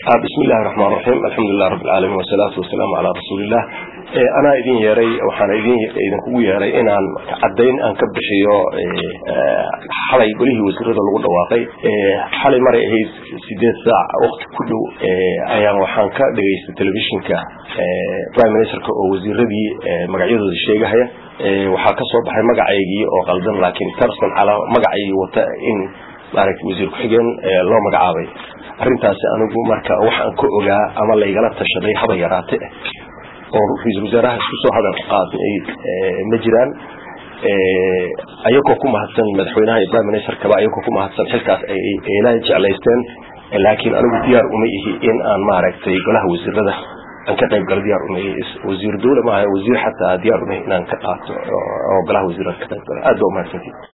bismi illahi raxmaan raxiim alxamdulilah rabbi alcaalamiin wasalaatu wasalaamu calaa rasuuliillah anaa idin yeeray waxaana idin idinkugu yeeray inaan caddayn aan ka bixiyo xalay golihii wasiirada lagu dhawaaqay xalay maray ahayd sideed saac wakti ku dhow ayaan waxaan ka dhegaystay telefishinka prime ministerka oo wasiiradii magacyadooda sheegahaya waxaa ka soo baxay magacaygii oo qaldan laakiin person calaa magacaygii wata in maaragtay wasiir ku-xigeen loo magacaabay arrintaasi anigu marka waxaan ka ogaa ama laygala tashaday haba yaraate oo ra-iisul wasaaraha isku soo hadal qaadnay ma jiraan ayagoo ku mahadsan madaxweynaha iyo prime ministerkaba ayagoo ku mahadsan xilkaas ayla jeclaysteen laakiin anigu diyaar uma ihi in aan maaragtay golaha wasiirada aan ka qayb galo diyaar uma ihi wasiir dawla maaha wasiir xataa diyaar uma ihi inaan ka qaato oo golaha wasiirada ka qayb galo aad ba umahadsantii